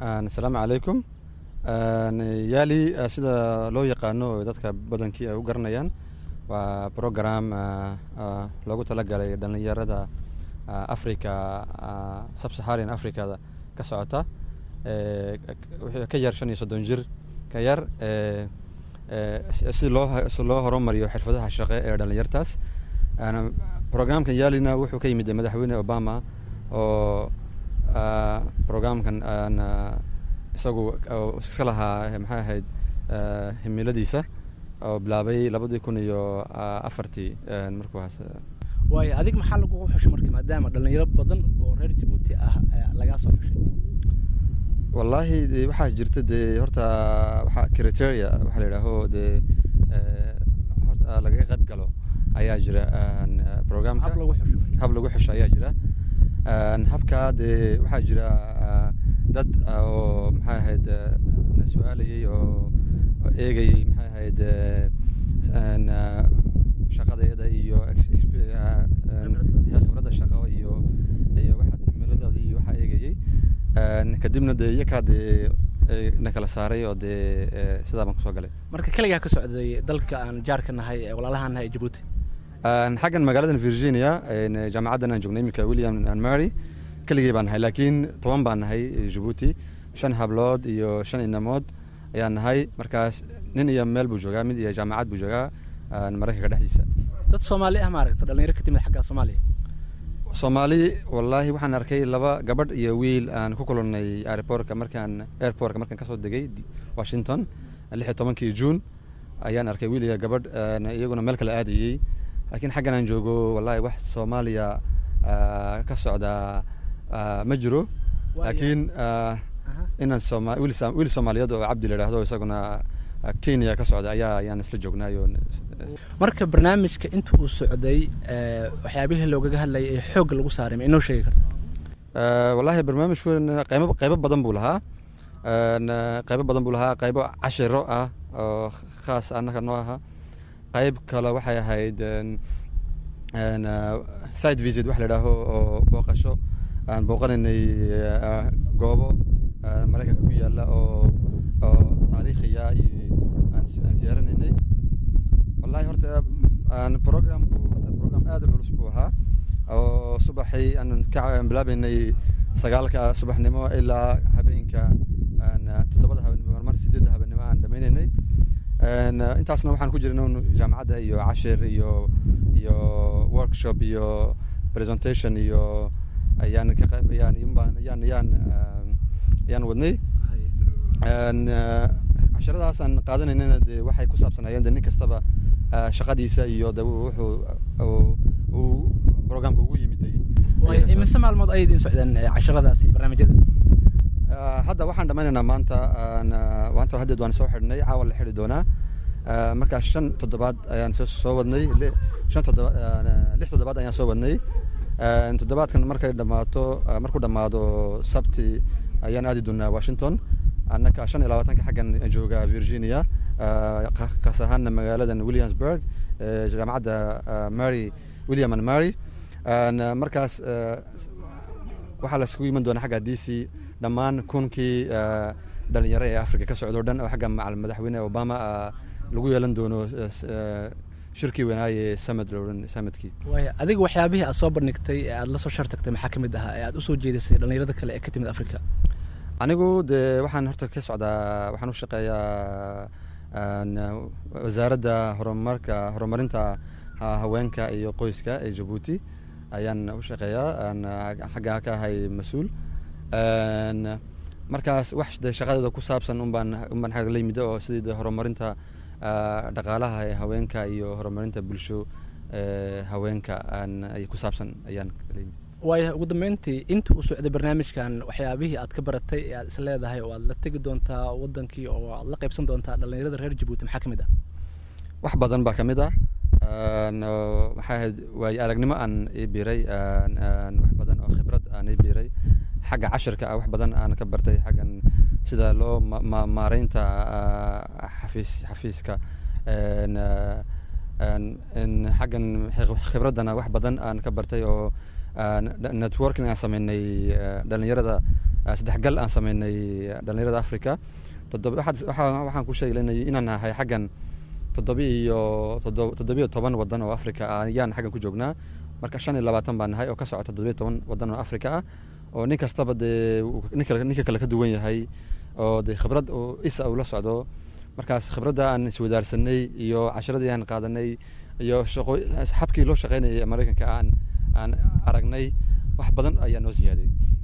asalaamu calaykum yaali sida loo yaqaano dadka badankii ay u garanayaan waa program loogu talagalay dhallinyarada africa subsaharian africada ka socota ka yar shan iyo soddon jir ka yar si loo si loo horumariyo xirfadaha shaqe ee dhallinyartaas programkan yaalina wuxuu ka yimid madaxweyne obama oo programkan isagu iska lahaa maxay ahayd himiladiisa oo bilaabay labadii kun iyo afartii markuuhaas waayo adig maxaa lagugu xushay marka maadaama dhallinyaro badan oo reer jabuuti ah lagaa soo xushay wallaahi waxaa jirta dee horta waxaa criteria waxaa la yidhaaho dee horta lagaga qayb galo ayaa jira programka hab lagu xusho hab lagu xusho ayaa jira habkaa dee waxaa jira dad oo maxay ahayd na su-aalayay oo eegayay maxay ahayd shaqadeeda iyo khibradda shaqo iyo iyo waxa himiladooda iyo waxaa eegayay kadibna dee iyakaa dee na kala saaray oo dee sidaa baan kusoo galay marka keligaa ka socday dalka aan jaarka nahay ee walaalahaan nahay ee jabuuti xaggan magaaladan virginia jaamacaddan aan joognay iminka william and mary keligii baan nahay laakiin toban baan nahay jabuuti shan hablood iyo shan inamood ayaan nahay markaas nin iyo meel buu joogaa mid iyo jaamacad buu joogaa maraykanka dhexdiisa dad soomaali ah maaragta dhalinyaro ka timid xagga soomaaliya soomaali wallaahi waxaan arkay laba gabadh iyo wiil aan ku kulannay airportka markaan airportka markaan kasoo degay washington lix iyo tobankii june ayaan arkay wiil iyo gabadh iyaguna meel kale aadayey laakiin xaggan aan joogo wallahi wax soomaaliya ka socda ma jiro laakiin inaan sooma wiil soomaaliyeed oo cabdi la idhaahdo isaguna kenya ka socda ayaa ayaan isla joognaayo marka barnaamijka inta uu socday waxyaabihii loogaga hadlayay ee xoogga lagu saaray ma inoo sheegi karta wallahi barnaamijku qaybo qaybo badan buu lahaa qaybo badan buu lahaa qaybo cashiro ah oo khaas annaga noo aha qayb kale waxay ahayd side visit wax la idhaaho oo booqasho aan booqanaynay goobo maraykanka ku yaalla oo oo taariikhiya iyo aan siyaaranaynay wallahi horta programku horta program aad u culus buu ahaa oo subaxii aan ka bilaabaynay sagaalka subaxnimo ilaa habeenka toddobada habeenimo marmar sideedda habeenimo aan dhameynaynay intaasna waxaan ku jirna jaamacadda iyo cashir iyo iyo workshop iyo presentation iyo ayaan ka qayb ayaan ayaan ayaan ayaan wadnay casharadaas aan qaadanaynana dee waxay ku saabsanaayeen de nin kastaba shaqadiisa iyo de wuxuu uu programka ugu yimiday imise maalmood ayay idin socdeen casharadaasi barnaamijyada hadda waxaan dhammaynaynaa maanta maanta haddeed waan soo xidhnay caawa la xidhi doonaa markaa shan toddobaad ayaan soo wadnay shan toddoba lix toddobaad ayaan soo wadnay toddobaadkan markay dhammaato markuu dhammaado sabti ayaan aadi doonaa washington annaka shan iyo labaatanka xaggan jooga virginia kaas ahaana magaaladan williamsburg jaamacadda mary william and mary markaas waxaa la isugu iman doonaa xagga d c dhammaan kunkii dhalinyaro ee africa ka socdo o dhan oo xagga madaxweyne obama lagu yeelan doono shirkii weynaaye samad loodhan samadkii waaya adiga waxyaabihii aad soo bandhigtay ee aad la soo shartagtay maxaa ka mid ahaa ee aad usoo jeedisay dhalinyarada kale ee ka timid africa anigu dee waxaan horta ka socdaa waxaan u shaqeeyaa wasaaradda horumarka horumarinta haweenka iyo qoyska ee jabuuti ayaan u shaqeeyaa xagga ka ahay mas-uul markaas wax de shaqadeeda ku saabsan unbaan unbaan xagga la yimid oo sidii de horumarinta dhaqaalaha ee haweenka iyo horumarinta bulsho haweenka ay ku saabsan ayaan la yimid waaya ugu dambeyntii inta uu socday barnaamijkan waxyaabihii aad ka baratay ee aad is leedahay oo aad la tegi doontaa wadankii oo aad la qaybsan doontaa dhalinyarada reer jabuuti maxaa ka mid ah wax badan baa ka mid ah maxaa ahayd waayo aragnimo aan ii biiray wax badan oo khibrad aan ii biiray xagga cashirka ah wax badan aan ka bartay xaggan sida loo maareynta xafiis xafiiska xaggan khibraddana wax badan aan ka bartay oo networking aan sameynay dhalinyarada saddexgal aan sameynay dhalinyarada africa waxaan ku sheegnay inaan nahay xaggan toddobi iyo toddobiyo toban wadan oo africa ah ayaan xaggan ku joognaa marka shan iyo labaatan baan nahay oo ka socota toddobiyo toban wadan oo africa ah oo nin kastaba dee ninka kale ka duwan yahay oo dee khibrad isa uu la socdo markaas khibradda aan iswadaarsanay iyo cashiradii aan qaadanay iyo shaqo xabkii loo shaqeynayay maraykanka aan aan aragnay wax badan ayaa noo siyaaday